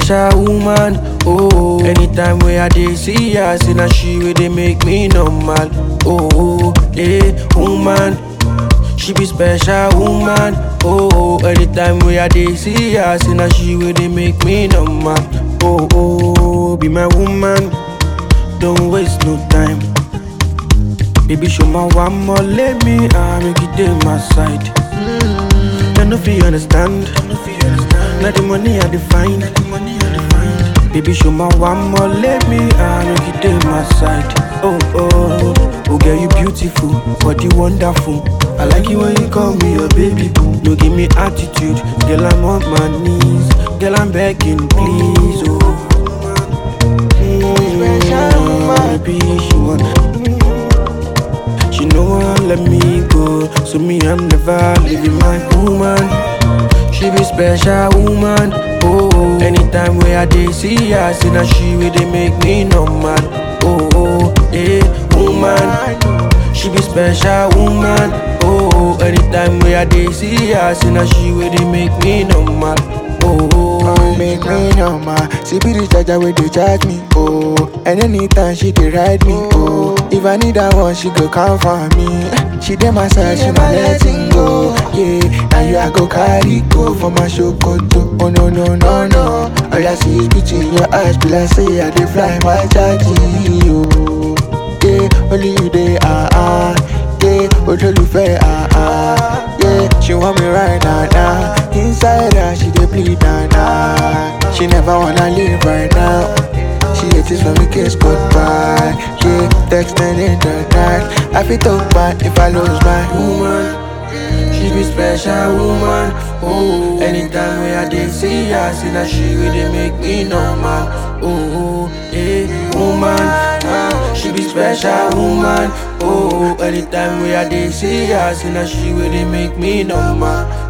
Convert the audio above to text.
special woman. Oh, anytime where I dey see her, say na she wey dey make me normal. Oh, eh, woman. She be special woman. Oh, anytime where I dey see her, say na she wey dey make me normal. Oh, oh, be my woman. Don't waste no time. Baby, show my one more, let me I make it dey my side. I no fit understand. Now the money I define. Baby, show my one more, let me I make it dey my side. Oh oh, oh girl, you beautiful, body wonderful. I like you when you call me your baby boo. No give me attitude, girl I'm on my knees, girl I'm begging please. Oh, mm, baby, she want. She know won't let me go, so me I'm never leaving my woman. She be special woman. Oh, anytime where I dey see her, see na she wey dey make me normal. Oh, oh, eh, woman. She be special woman. Oh, anytime where I dey see her, see na she wey dey make me normal. Oh, oh, make me normal. She be the charger where they charge me, oh. And anytime she dey ride me, oh. If I need that one, she go come for me. She dey my side, she not letting go. Yeah, now you I go carry go for my show go to. Oh no no no no. All I see is beauty in your eyes, be like say I dey fly my charge, oh. Yeah, only you dey ah ah. Yeah, olólùfẹ́ ah ah. Yeah, she want me right now now. Inside her, she dey bleed now now. She never wanna leave right now. She hates it when we kiss goodbye. Yeah, texting in the night. I feel talk bad if I lose my woman. She be special woman. Oh, anytime where I dey see her, see na she wey dey make me normal. Oh, eh, woman. Ah, she be special woman. Oh, anytime where I dey see her, see na she wey dey make me normal.